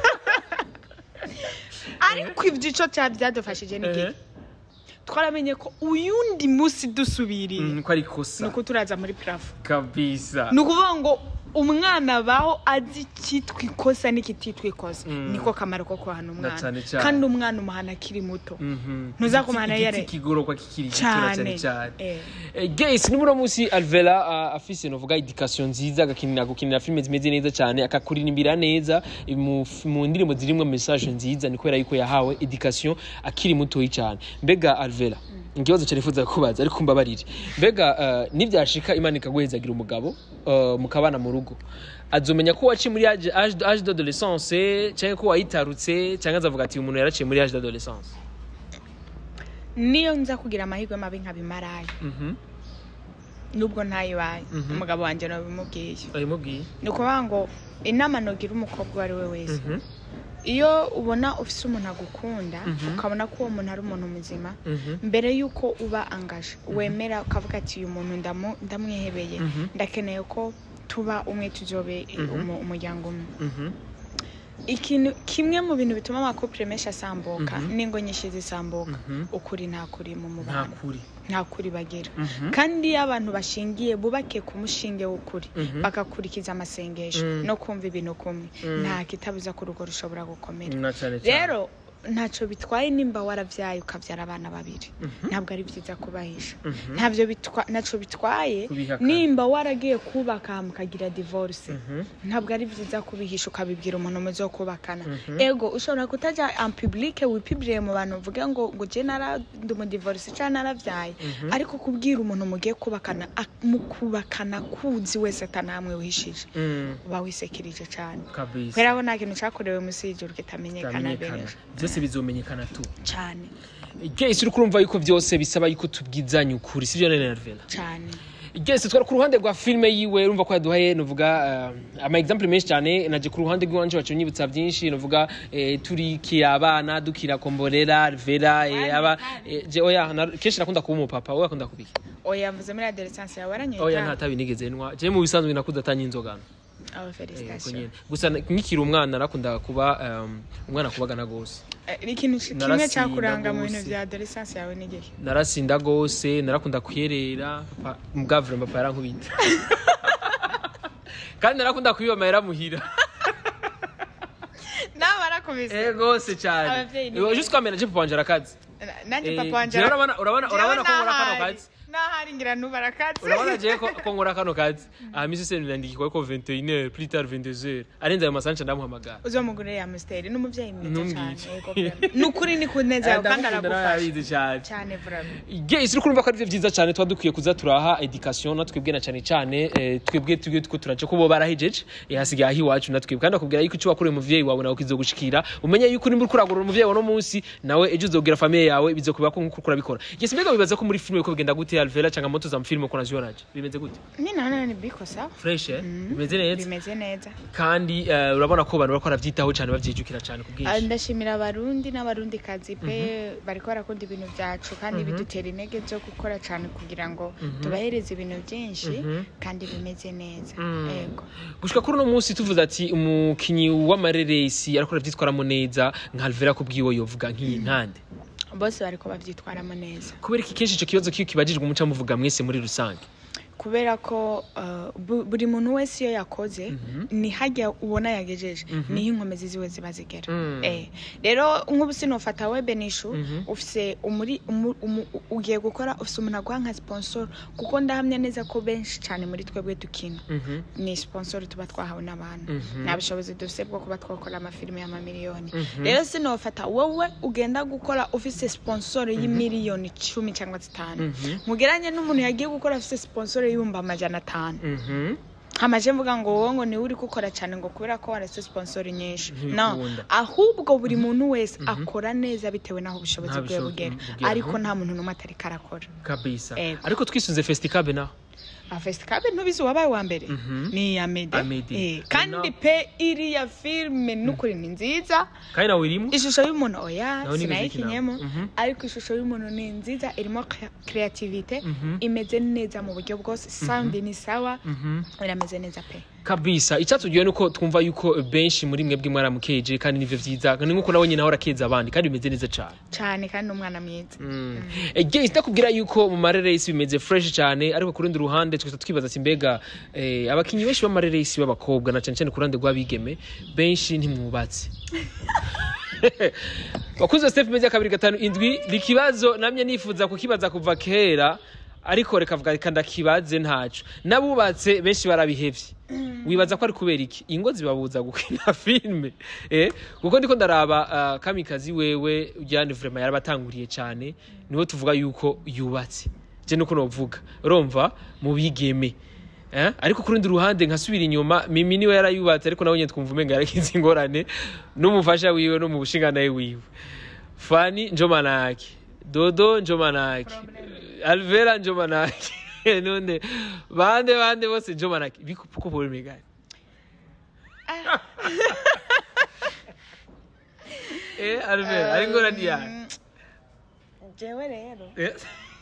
ariko ibyico cya byadufashije ni Ehe. gike twaramenye ko uyundi munsi dusubiriye Mm, ko ari ni ikosa uko turaza muri purafo kabisa ni ukuvuga ngo umwana baho azi icyitwa ikosa n'ikititwa ikosa Mm. niko kamaro ko kuhana umwana cyane cyane. kandi umwana umuhana akiri muto Mhm. Ntuzakumana Igiti- yare- igiti kigororwa kikiri gitora cyane cyane Eh. Eh, guys ni muno musi alvera uh, afise novuga education nziza agakinira gukinira filime zimeze neza cyane akakuririmbira neza mu, mu ndirimbo zirimwo message nziza ni kubera yuko yahawe education akiri mutoyi cyane mbega alvera ikibazo cyane nifuza kubaza ariko mbabarire mbega uh, nibyashika imana ikaguhezagira umugabo uh, mukabana mu rugo azomenya ko waciye muri age age age d'adolescence cyangwa ko wayitarutse cyangwa azavuga ati umuntu yaraciye muri age d'adolescence niyo nza kugira amahirwe mabi nkabimarayo mhm nubwo ntayibaye Mhm. umugabo wanjye nabimubwiye ayimubwiye ni ukuvuga ngo inama nogira umukobwa uwo ari we wese mhm iyo ubona ufise umuntu agukunda Mhm. ukabona ko uwo muntu ari umuntu muzima mhm mbere y'uko uba angaje wemera ukavuga ati uyu muntu ndamu- ndamwihebeye Mhm. ndakeneye ko tuba umwe tuzobe umu- umuryango umwe mhm ikintu kimwe mu bintu bituma amakopere menshi asambuka Mhm. n'ingo nyinshi zisambuka Mhm. ukuri nta kuri mu nta mubano kuri nta kuri bagira Mhm. kandi iyo abantu bashingiye bubake ku mushinge w'ukuri Mhm. bagakurikiza amasengesho Mm. no kumva ibintu kumwe Mm. nta kitabuza ko urugo rushobora gukomera na cyane cyane rero ntacyo bitwaye nimba warabyaye ukabyara abana babiri Mhm. ntabwo ari byiza kubahisha Mhm. ntabyo bitwa- ntacyo bitwaye Kubihakana. nimba waragiye kubaka mukagira divorce Mhm. ntabwo ari byiza kubihisha ukabibwira umuntu muzo kubakana Mhm. ego ushobora kutajya en public wipibiriye mu bantu uvuge ngo ngo je nara ndi umudivorce cyangwa narabyaye Mhm. ariko kubwira umuntu mugiye kubakana ak- mu kubakana kuzi wese atanamwe wihishije Mm, uba wisekirije cyane kabisa kubera ko nta kintu cyakorewe munsi y'ijuru kitamenyekana Bitamenyekana. benshi byose bizomenyekana tu cyane Jesse uri kurumva yuko byose bisaba yuko tubwizanya ukuri sivyo nene Nervela cyane Jesse twari ku ruhande rwa filme yiwe urumva ko yaduhaye nuvuga uh, ama example menshi cyane naje ku ruhande rw'iwanje wacu nyibutsa byinshi nuvuga eh, turikira abana dukira komborera Vera eh, aba eh, je oya na, kenshi nakunda kuba umupapa wowe akunda kubiki oya mvuze muri adolescence yawe oya nta waranyita tabi nigeze nywa je mu bisanzwe nakuze atanye inzoga aba Eh, uko felicitation nyene. gusa na- nkikiri umwana narakunda kuba um, umwana kubagana gose Eh, ikintu ki- kimwe Narasinda cyakuranga mu bintu gose. bya adolescence yawe ni igihe narasinda gose narakunda kuyerera papa mugavure papa yarankubita kandi narakunda kubiba amahera muhira barakubise eh gose cyane Abavyeyi ni Eh, beza. juste kwamena je papa wanje arakazi nanjye Eh, papa wanje jewe urabona- urabona- Jewe urabona ko nkora kano nahari. kazi? nahari ngira nuba arakazi urabona je ko ko nkora kano kazi aha misi se ndandikirwa ko 21h plus tard 22h arenze ayo masancha ndamuhamagara uzomugurire ya musteri n'umuvyeyi mwiza Ntumbwire. cyane yego vraiment. ni ukuri ni kuneza yawe kandi aragufasha arabizi cyane cyane vraiment Yes, uri kurumva ko ari byo byiza cyane tuba dukwiye kuza turaha education na twebwe na cyane cyane eh, twebwe tugwe tuko turaje ko bo barahejeje eh, hasigaye aho iwacu na twebwe kandi akubwira yuko icyo wakoreye umuvyeyi wawe nawe kizogushikira umenye yuko nimba uriko uragorora umuvyeyi wawe no munsi nawe ejo uzobwira famille yawe bizokuba ko nkuko urabikora yes mbega bibaza ko muri filime ko bigenda gute Alvera cyangwa moto za filime ko nazionaje bimeze gute ni naona ni biko sawa fresh eh bimeze neza bimeze neza kandi eh, urabona ko abantu bariko baravyitaho cyane bavyijukira cyane ku Ah, bwinshi ndashimira abarundi n'abarundi kazi pe bariko barakunda ibintu byacu kandi bidutera intege zo gukora cyane kugira ngo tubahereze ibintu byinshi kandi bimeze neza yego gushika kuri uno munsi tuvuze ati umukinyi w'amareresi ariko aravyitwaramo neza nka Alvera kubwiwe yovuga nk'iyi ntande bose bariko bavyitwaramo neza kubera iki kenshi icyo kibazo kiyo kibajijwe umuca muvuga mwese muri rusange kubera ko uh, bu- buri muntu wese iyo yakoze ni hajya ubona yagejeje niho inkomezi ziwe ziba zigera Mm. eh. rero nk'ubu sinofata we benishu ufise umuri umu- umu- ugiye gukora ufise umuntu aguha nka sponsor kuko ndahamya neza ko benshi cyane muri twebwe dukina ni sponsor tuba twahawe n'abantu nta bushobozi dufite bwo kuba twakora amafilime y'amamiliyoni rero sinofata wowe ugenda gukora ufise sponsor y'imiliyoni cumi cyangwa zitanu mugeranye n'umuntu yagiye gukora afise sponsor y'ibihumbi amajana atanu hamaje mvuga ngo wowe ngo niwe uri gukora cyane ngo kubera ko warase sponsor nyinshi no Ntibikunda. ahubwo buri muntu wese akora neza bitewe n'aho ubushobozi Nta bwe bushobozi bugera bugera. ariko nta muntu n'umwe atari karakora kabisa Ego. ariko twisunze fesitikabe naho fesitikabe ntubizi uwabaye uwa mbere ni iya mede Amede. Eh, kandi No. pe iriya filime n'ukuri ni nziza kandi nawe irimo ishusho y'umuntu oya Naho ni sinayikinyemo muziki nawe. Mhm. ariko ishusho y'umuntu ni nziza irimo kreativite imeze neza mu buryo bwose sound ni sawa irameze neza pe kabisa icyatugiwe nuko twumva yuko benshi muri mwebwe mwaramukeje kandi nivyo vyiza ni nkuko nawe nyine ahora akeza abandi kandi bimeze neza cyane cyane kandi n'umwana mwiza Again, ndakubwira yuko mu mareresi bimeze fresh cyane ariko ku rundi ruhande twese twibaza ati mbega eh, abakinyi benshi b'amareresi b'abakobwa na cyane cyane ku ruhande rw'abigeme benshi ntimwubatse bakuze step media kabiri gatanu indwi ni ikibazo namye nifuza kukibaza kuva kera ariko reka vuga reka ndakibaze ntaco n'abubatse benshi barabihevye wibaza ko ari kubera iki ingo zibabuza gukina filime eh kuko ndiko ndaraba uh, kamikazi wewe ujyane vraiment yarabatanguriye cyane niwe tuvuga yuko yubatse je nuko novuga urumva mu bigeme eh ariko ku rundi ruhande nkasubira inyuma mimi niwe yarayubatse ariko nawe nyine twumva umenga yarakize ingorane n'umufasha wiwe no mu bushinganaye wiwe fani njomanaki dodo njomanaki alvera njomanaki none bande bande bose njomanaki biko kuko probleme gani eh alvera ari ngorane yawe Mm, jewe rero Eh.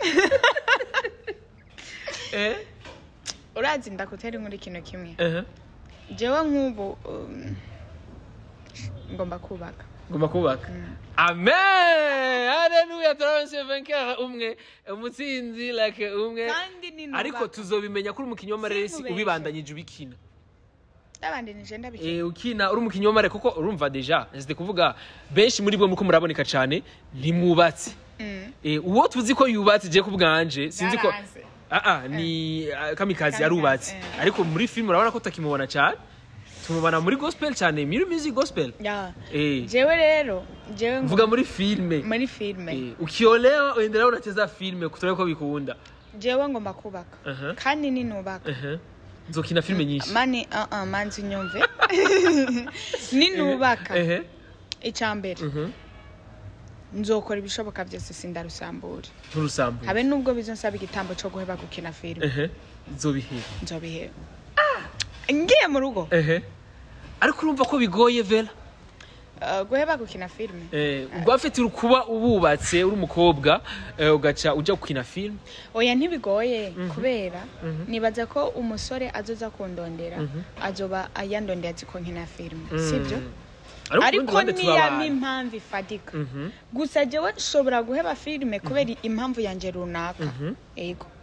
eh urazi ndakutera inkuru ikintu kimwe eh jewe nk'ubu um, ngomba kubaka ngomba kubaka amen haleluya turaronse vainqueur umwe umutsinzi like umwe kandi ni ariko tuzobimenya kuri umukinnyi w'amareresi Sinkubeshe. ubibandanyije ubikina ndabandi nije ndabikira Eh, ukina uri umukinnyi w'amare kuko urumva deja nzite kuvuga benshi muri bo muko muraboneka cyane ntimwubatse Mm. Eh, uwo tuzi ko yubatse je ku bwanje sinzi ko Yaranze. ah ah ni ah, kamikazi Kamikazi, yarubatse eh. ariko muri film urabona ko utakimubona cyane tumubona muri gospel cyane muri music gospel Ya. eh jewe rero jewe ngo- mvuga muri filme muri filime Eh, ukiolewa uendelea unacheza filme kutolea ko bikunda jewe ngomba kubaka Aha. kandi ninubaka Ehe. nzokina filme nyinshi mani uh -uh, manzi nyumve ninubaka Ehe. icya mbere Mhm. nzokora ibishoboka byose sindarusambure nturusambu habe nubwo bizonsaba igitambo cyo guheba gukina filime ehe nzobihera nzobiheba ngiye mu rugo ehe ariko urumva ko bigoye vera uh, guheba gukina filime Eh, ubwo afite kuba ububatse uri umukobwa eh, ugaca ujya gukina filime oya ntibigoye kubera nibaza ko umusore azoza kundondera azoba yandondera azi ko nkina filime sibyo ariko niyama impamvu ifatika Mhm. gusa jewe nshobora guheba filime kubera impamvu yanjye runaka yego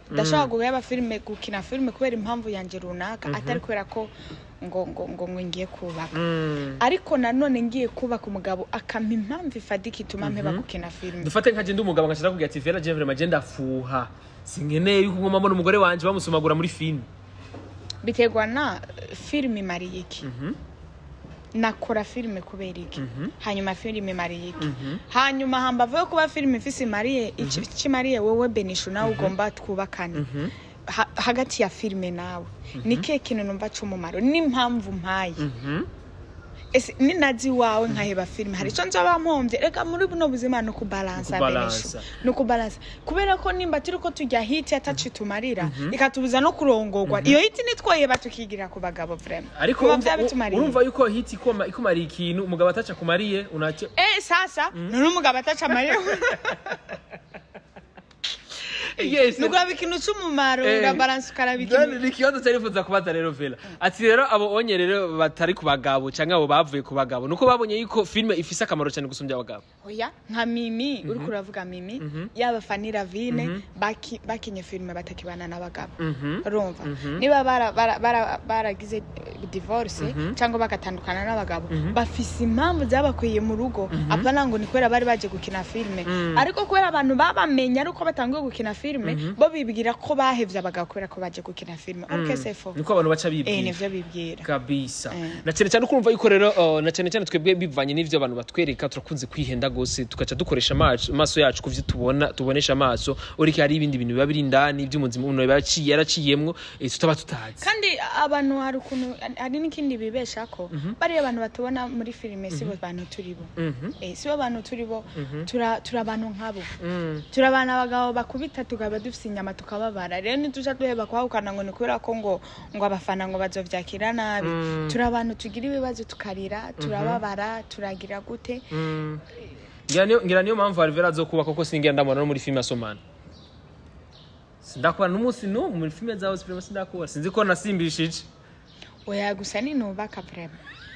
ndashobora guheba filime gukina filime kubera impamvu yanjye runaka atari kubera ko ngo ngo ngo ngo ngiye kubaka Mm. ariko nanone ngiye kubaka umugabo akampa impamvu ifadika ituma mpeba gukina filime dufate nka jenda umugabo ngashaka kugira ati vera jevre magenda afuha sinkeneye yuko ngoma mbona umugore wanje bamusumagura muri filime biterwa na eh, filime imariye iki Mhm. nakora filime kubera iki Mhm. hanyuma filime imariye iki Mhm. hanyuma hambavu yo kuba filime ifise imariye iki kimariye wowe benisho nawe ugomba twubakane Mhm. Ha- hagati ya filime nawe ni kihe kintu numva c'umumaro n'impamvu mpaye Mhm. ese ninazi iwawe nkaheba filime hari icyo nzoba mpombye reka muri buno buzima ni ukubalansa Ukubalansa. benisho ni ukubalansa kubera ko nimba turi ko tujya hiti ataci tumarira ikatubuza no kurongorwa iyo hiti nitwoyeba tukigira ku bagabo vrema ariko kuba urumva- byabitumariye urumva yuko hiti ikoma- ikumariye ikintu umugabo ataca kumariye unace Eh, sasa none umugabo ataca amarira yes nuguraba ikintu c'umumaro Eh. urabalansa ukaraba None ikintu ni ikibazo cyari nifuza kubaza rero vela ati rero abo onye rero batari ku bagabo cyangwa abo bavuye ku bagabo nuko babonye yuko filime ifise akamaro cyane gusumbya abagabo oya nka mimi uriko uravuga mimi yaba fani ravine baki- bakinye filime batakibana n'abagabo Mhm. urumva niba bara- bara- bara- baragize eh, divorce cyangwa bagatandukana n'abagabo bafise impamvu zabakwiye mu rugo apana ngo ni kubera bari baje gukina filime ariko kubera abantu babamenye ari uko batanguye gukina filime bo bibwira ko bahevye abagabo kubera ko baje gukina filime ok c'est faux niko abantu baca eh bibwira nivyo bibwira kabisa Eh. na cyane cyane ukumva yuko rero uh, na cyane cyane twebwe bivanye n'ivyo abantu batwereka turakunze kwihenda gose tugaca dukoresha amaso amaso yacu kuvyo tubona tubonesha amaso uriko hari ibindi bintu biba biri indani by'umuzima umuntu yaba yaciye yaraciyemwo eh, tutaba tutazi kandi abantu hari ukuntu hari n'ikindi bibesha ko bariya abantu batubona muri filime si bo bantu turi bo Mhm. Eh, si bo bantu turi bo tura turi abantu nkabo Mm. turi abantu abagabo bakubita tukaba dufite inyama tukababara rero ntituja duheba kuhahukana ngo ni kubera ko ngo ngo abafana ngo bazovyakira nabi Mm. turi abantu tugira ibibazo tukarira turababara turagira gute Mm. ngira niyo ngira niyo mpamvu Alvera azokuba koko singira ndamubona no muri filime asomana sindakubona n'umunsi n'umwe muri filime zawe filime sindakubona sinzi ko nasimbishije oya gusa ninubaka vrema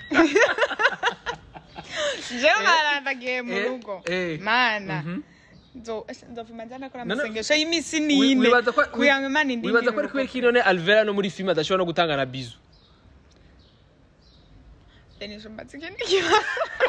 jewe barandagiye mu Eh, rugo eh. mana Mhm. Nzo- ese nzovuma nza nakora No, no. amasengesho y'iminsi Wi- n'ine wibaza ko- kugira ngo imana indindire wibaza ko ari kubera urugo. ko none Alvera no muri filime adashobora no gutanga na bizu Denisha mbatse ikindi kibazo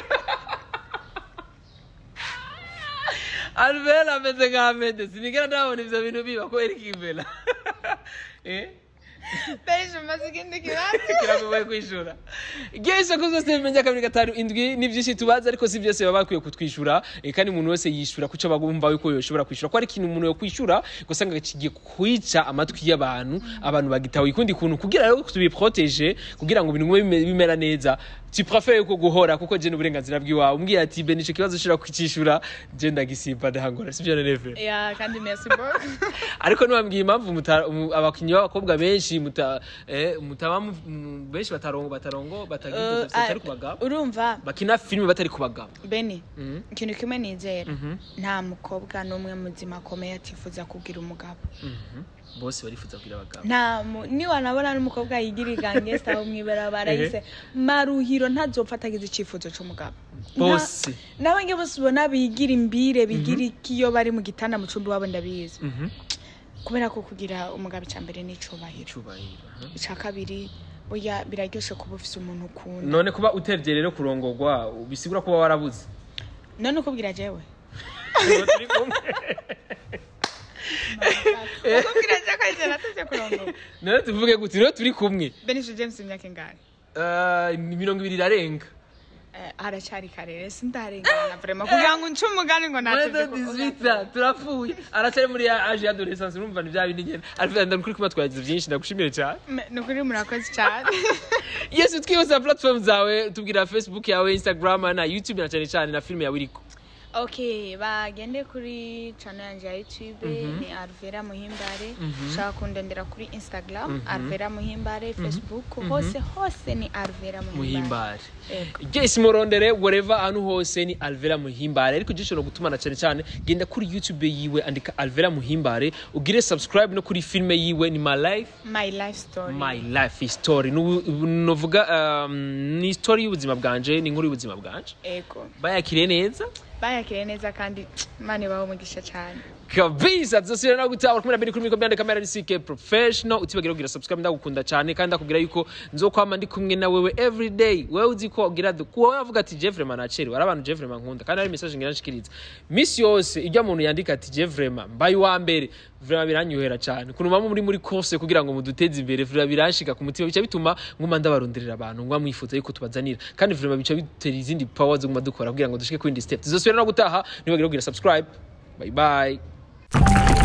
Alvera ameze nka Ahmed sinigera ndabona ivyo bintu biba kubera iki Alvera eh Denisha mbatse ikindi kibazo kiragoye kwishura igihe isoko zose bimenya kabiri gatanu indwi ni byinshi tubaza ariko si byose baba bakwiye kutwishyura eh, kandi umuntu wese yishyura kuco bagumva yuko yoshobora kwishyura ko ari ikintu umuntu yokwishyura ugasanga kigiye kwica amatwi y'abantu abantu bagitaho ikundi kuntu kugira rero tubiproteje kugira ngo ibintu bime- bimera neza tu préfères yuko guhora kuko je n'uburenganzira bw'iwawe umbwiye ati be nico kibazo ushobora kucishura je ndagisimba ndahangora sivyo neve ya kandi merci beaucoup ariko ntiwambwiye impamvu muta- mu- abakinnyi b'abakobwa benshi muta- eh, mutaba mu- mu- benshi batarongo batarongo batagira Uh, batari ku bagabo urumva bakina filime batari ku bagabo beni Mhm. ikintu kimwe nizera Mhm. nta mukobwa n'umwe muzima akomeye atifuza kugira umugabo Mhm. bose barifuza kugira abagabo nta mu- niwanabona n'umukobwa yigira igangesta aho mw'ibarabara Ehe. yise maruhiro ntazopfa atagize icyifuzo c'umugabo Nta- bose n'abange bose ubona bigira imbire bigira iki iyo bari mu gitanda mu cumbi wabo ndabizi Mhm. kubera ko kugira umugabo icya mbere ni icubahiro Icubahiro, aha. icya kabiri burya biraryoshe kuba ufise umuntu ukunda none kuba utevye rero kurongorwa bisigura kuba warabuze none ukubwira jewe Ubu turi kumwe. ukubwira jewe ko ijana natevye kurongora none tuvuge gute rero turi kumwe benisho james imyaka ingahe Eh, ni mirongo ibiri irarenga Eh, haracyari karere sindarengana vrema kugira ngo nce umugani ngo natevye Mwenda 18 turapfuye aracyari muri ya age y'adolescence urumva ni bya bindi nyene Alfred ndakuri kuma twagize byinshi ndagushimire cyane ni ukuri murakoze cyane yes twibuza platform zawe tubwira facebook yawe instagram na youtube na cyane cyane na filime yawe iriko okay bagende kuri channel yanjye ya youtube ni arvera muhimbare ushaka kundendera kuri instagram arvera muhimbare facebook hose hose ni arvera muhimbare muhimbare Yego. yes murondere wherever ahantu hose ni alvera muhimbare ariko gisho no gutumana cyane cyane genda kuri youtube yiwe andika alvera muhimbare ugire subscribe no kuri filime yiwe ni my life my life story my life story Nubu- novuga um, ni story y'ubuzima bwanje ni inkuru y'ubuzima bwanje ego bayakiriye neza bayakiriye neza kandi imana ibaho umugisha cyane kabisa tuzosubira no gutaha kumwe na biri kuri mikro byande kamera ni CK professional utibagira kugira subscribe ndagukunda cyane kandi ndakubwira yuko nzokwama ndi kumwe na wewe every day wewe uzi ko ugira kuwo yavuga ati Jeffrey Manacheri wari abantu Jeffrey Mankunda kandi ari message ngira nshikiriza miss yose ijya umuntu yandika ati Jeffrey mbaye wa mbere vraiment biranyuhera cyane kuntu mama muri muri course kugira ngo muduteze imbere vraiment biranshika ku mutima bica bituma nguma ndabaronderera abantu ngwa mwifuza yuko tubazanira kandi vraiment bica bitera izindi power zo nguma dukora kugira ngo dushike ku indi step tuzosubira no gutaha nibagira kugira subscribe bye bye